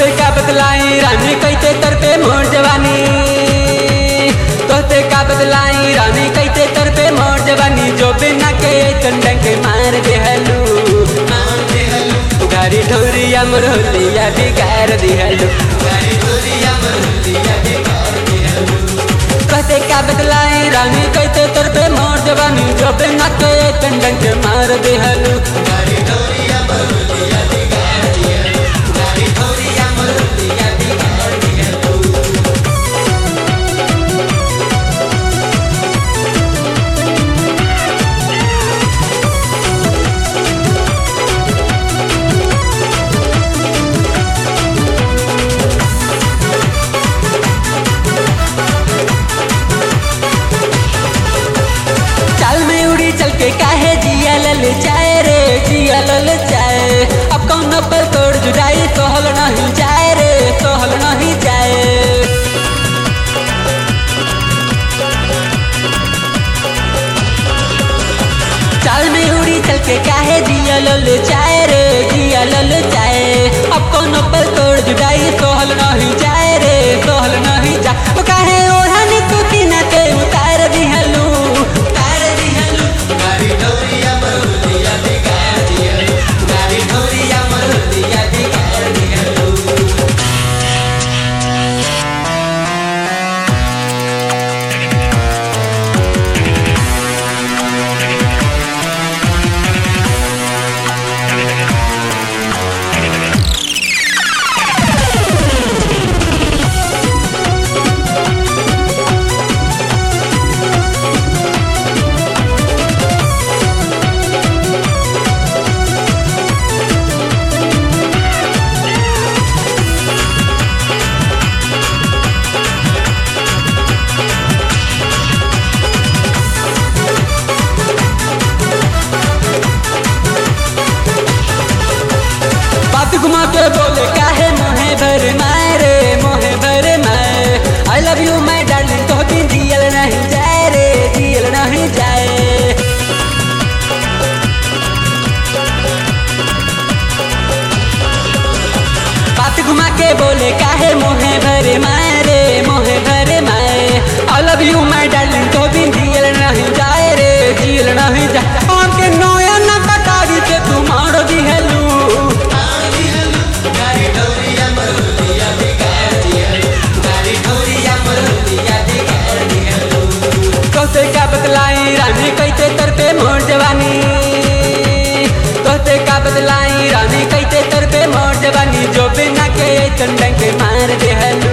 तोते का बतलाई रानी कैते तर पे मोर जवानी तोते का बतलाई रानी कैते तर पे मोर जवानी जो बिना के चंडन के मार देहलू मार देहलू गाड़ी ढोरिया मरोलिया बिगाड़ दिहलू गाड़ी ढोरिया मरोलिया बिगाड़ दिहलू कहते का बतलाई रानी कहते तर पे मोर जवानी जो बिना के चंडन के मार देहलू गाड़ी ढोरिया मरोलिया बिगाड़ दिहलू गाड़ी ढोरिया मरोलिया बिगाड़ दिहलू चाल में उड़ी चल के काहे जिया लल जाए रे जिया लल जाए अब कौन पर तोड़ जुदाई सोहल नहीं जाए रे सोहल नहीं जाए चाल में उड़ी चल के काहे जिया लल जाए रे जिया लल जाए अब कौन पर तोड़ जुदाई सोहल नहीं जाए रे सोहल नहीं जा ओ काहे ओढ़ानी तू किना के उतार दिहलू उतार दिहलू गाड़ी ढोरिया मरुदिया बिगाड़ दिहलू गाड़ी ढोरिया मरुदिया बिगाड़ दिहलू बात घुमा के बोले काहे मोहे भर माए रे मोहे भर माए I love you my darling तो बिन जियल नहीं जाए रे जियल नहीं जाए बात घुमा के बोले काहे मोहे भर माए रे मोहे भर माए I love you my darling तो बिन जियल नहीं जाए रे जियल नहीं जाए आके नोया ना कटारी से तू मार दिहलू गाड़ी ढोरिया मरुदिया बिगाड़ दिहलू गाड़ी ढोरिया मरुदिया बिगाड़ दिहलू तोते का बतलाई रानी कैते तर पे मोर जवानी तोते का बतलाई रानी कैते तर पे मोर जवानी जो बिना के चंडन के मार देहलू